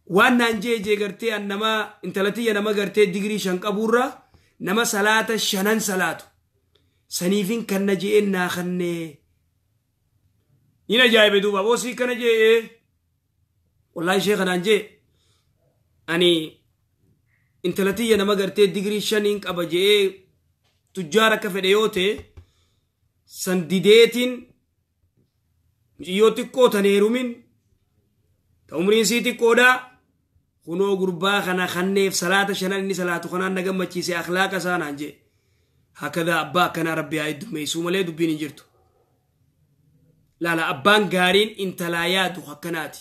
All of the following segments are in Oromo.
waan naan jee jee gartee an nama intalatiyya nama gartee digirii shan qabuurra nama salaata shanan salaatu saniifin kanna je'en naa kannee nin ajaa'ibe duuba boosii kana jee wallaahi ishee kanaan jee ani intalatiyya nama gartee digirii shaniin qaba je'ee tujjaar akka fedhe yoo ta'e san dideetiin muciyyoo xiqqoo tan heerumin ta umriin sii xiqqoodha kunoo gurbaa kana kanneef salaata shanan inni salaatu kanaan na gammachiise akhlaaqa isaa naan jee hakadaa abbaa akkanaa rabbi haa heddummeessuu malee dubbiin hin jirtu laala abbaan gaariin intalaa yaadu akkanaati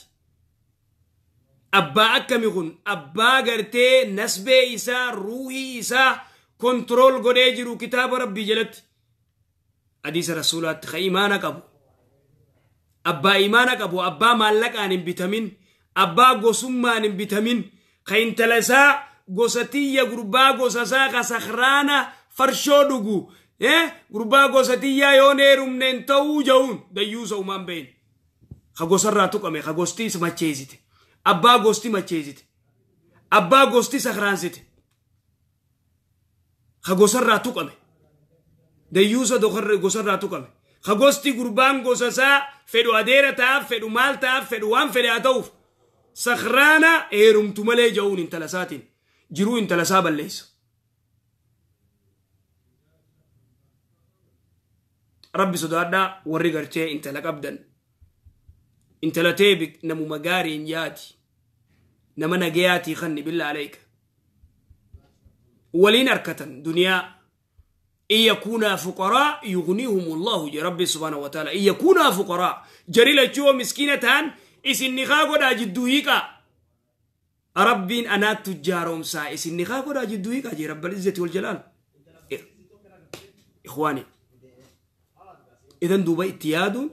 abbaa akkami kun abbaa gartee nasbee isaa ruuhii isaa kontirool godhee jiru kitaaba rabbii jalatti hadiisa rasuulaatti ka imaana qabu abbaa imaana qabu abbaa maallaqaan hin bitamin abbaa gosummaan hin bitamin ka intala isaa gosa tiyya gurbaa gosa isaa ka sakraana farshoo dhugu gurbaa gosa tiyyaa yoon heerumneen ta'uu ja'uun dayyuusa umaan bahin ka gosarraa tuqame ka gosti macheessite abbaa gosti macheessite abbaa gosti sakraansite ka gosarraa tuqame dayyuusa gosarraa tuqame ka gosti gurbaan gosa isaa fedhu adeera ta'aaf fedhu maal ta'aaf fedhu waan fedhe haa ta'uuf sakraana heerumtu malee ja'uun intala isaatiin jiruu intala isaa balleessa. rabbi sodaadhaa warri gartee intala qabdan intala teebi namuma gaariin yaati nama nagayaatii kanni billa alayka waliin arkatan duniyaa إن يكونا فقراء يغنيهم الله يا ربي سبحانه وتعالى إن يكونا فقراء جري لجوا مسكينة إسن نخاقو دا جدوهيكا ربين أنا تجارهم سا إسن نخاقو دا جدوهيكا جي رب العزة والجلال إخواني إذن دوبا اتياد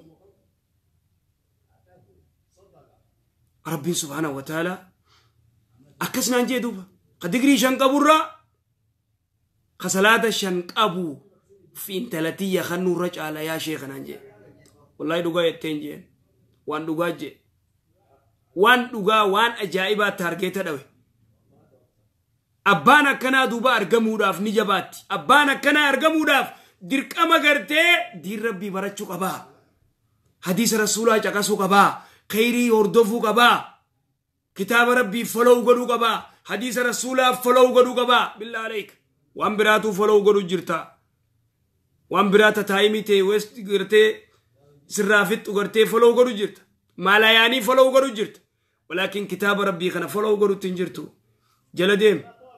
ربي سبحانه وتعالى أكسنا نجي دوبا قد يقري شنقبورا خسلاته شنقبو في انتلتية خنو رجع على يا شيخ نانجي والله دوغا يتنجي وان دوغا جي وان دوغا وان أجائبا تارجيتا دوي abbaan akkanaa duuba argamuudhaaf ni jabaatti abbaan akkanaa argamuudhaaf dirqama gartee diin rabbii barachuu qabaa hadiisa rasuulaa caqasuu qabaa khayrii hordofuu qabaa kitaaba rabbii follow godhuu qabaa hadiisa rasuulaa follow godhuu qabaa billaa aleyka waan biraatuu follow godhu jirta waan biraa tataayimii ta'e west gartee sirraa fixxu gartee follow godhu jirta maalayaanii follow godhu jirta walaakin kitaaba rabbii kana follow godhutti hin jirtu jala deem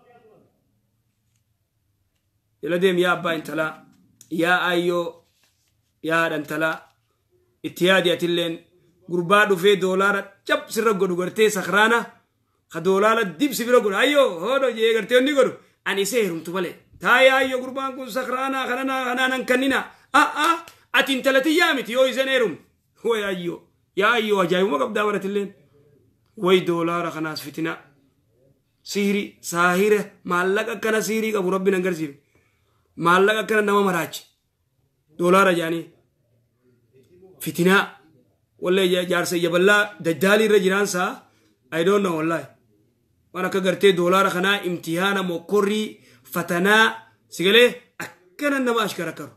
jala deem yaa abbaa intalaa yaa ayyoo yaa haadha intalaa itti yaadi atilleen gurbaa dhufee doolaara cap sirra godhu gartee sakraana ka doolaara dibsi bira godhu ayyoo hoodo jee gartee onni godhu ani isee heerumtu malee taaya ayyoo gurbaan kun sakraana kanana kanaanan kannina ah ah ati intalatiyyaa miti yoo isen heerum way ayyoo yaa ayyoo ajaa'ibuma qabdaa baratilleen way doolaara kanaas fitina siiri saahira maallaqa akkana siirii qabu rabbiin agarsiifne maallaqa akkana nama maraache doolaara jaanii fitinaa wallee jaarsa jaballaa dajdaalii irra jiraansaa I don't know wallahi waan akka gartee doolaara kanaa imtihaana mokkorrii fatanaa sigalee akkana nama ashkara karu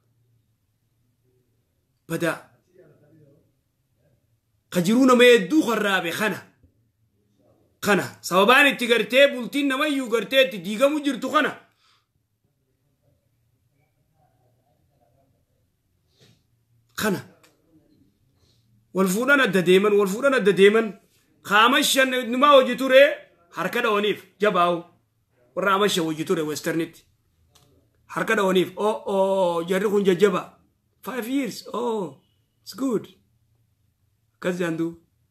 badaa ka jiruu nama hedduu karraabe kana kana sababaan itti gartee bultiin namayyuu gartee itti diigamu jirtu kana kana wal fuudhan adda deeman wal fuudhan adda deeman kaamashan numaa hojii ture harka dhawaniif jabaawu warra amasha hojii ture westernitti harka dhawaniif oh oh jarri kun jajjaba five years oh it's good akkas jaandu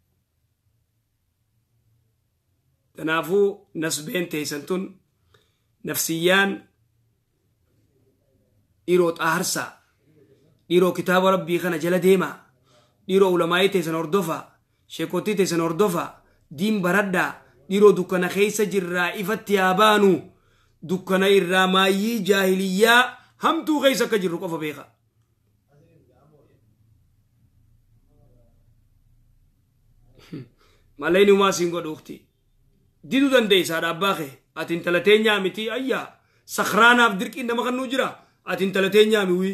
kanaafuu nasbeen teessan tun nafsiyyaan dhiiroo xaarsaa dhiiroo kitaaba rabbii kana jala deemaa dhiiroo ulamaayii teessan hordofaa sheekotii teessan hordofaa diin baradhaa dhiiroo dukkana keessa jirraa ifatti haa baanu dukkana irraa maayyii jaahiliyyaa hamtuu keessa akka jirru qofa beeka. mallayni umaa siin godhuukti diduu dandeeysaadha abbaa kee ati intala teenyaa miti ayyaa sakraanaaf dirqiin nama kannuu jira ati intala teenyaa miwii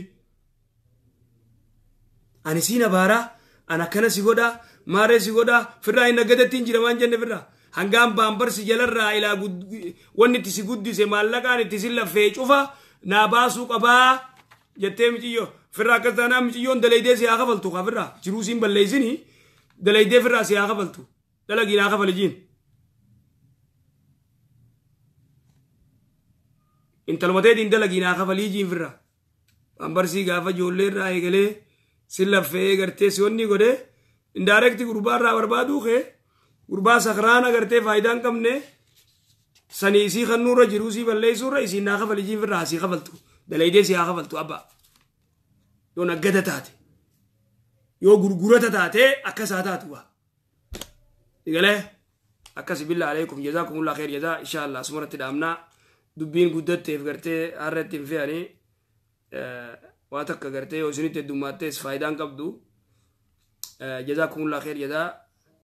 ani siin abaaraa an akkana si godhaa maaree si godhaa firraa hin naggadattiin jira waan jenne firraa hangaan baambarsi jalarraa ilaa wanni itti si guddise maallaqaan itti si laffee cufa naa baasuu qabaa jettee miciyyo firraa akkas taanaa miciyyoon dalaydee si haa kafaltu kaa firraa jiruu siin balleeysinii dalaydee firraa si haa kafaltu dalagiin haa kafalijiin intalmateetiin dalagiin haa kafaliijiin firraa baambarsii gaafa ijoollee irraa eegalee si laffee gartee si wanni godhee indaarekti gurbaa irraa barbaaduu kee gurbaa sakraana gartee faayidaa hin qabne sanii isii kannuurra jiruu sii balleessuurra isiin naa kafalijiin firraa asii kafaltu dalaydee si haa kafaltu abbaa yoo naggata taate yoo gurgurata taate akkasaa taatu waa digalee akkas billa alaykum jazaakumullah khair jazaa insha allah asumarratti dhaamnaa dubbiin guddatteef gartee harratti hin fe'anii waa takka gartee yoo isinitti heddummaattees faayidaan qabdu jazaakumullah khair jazaa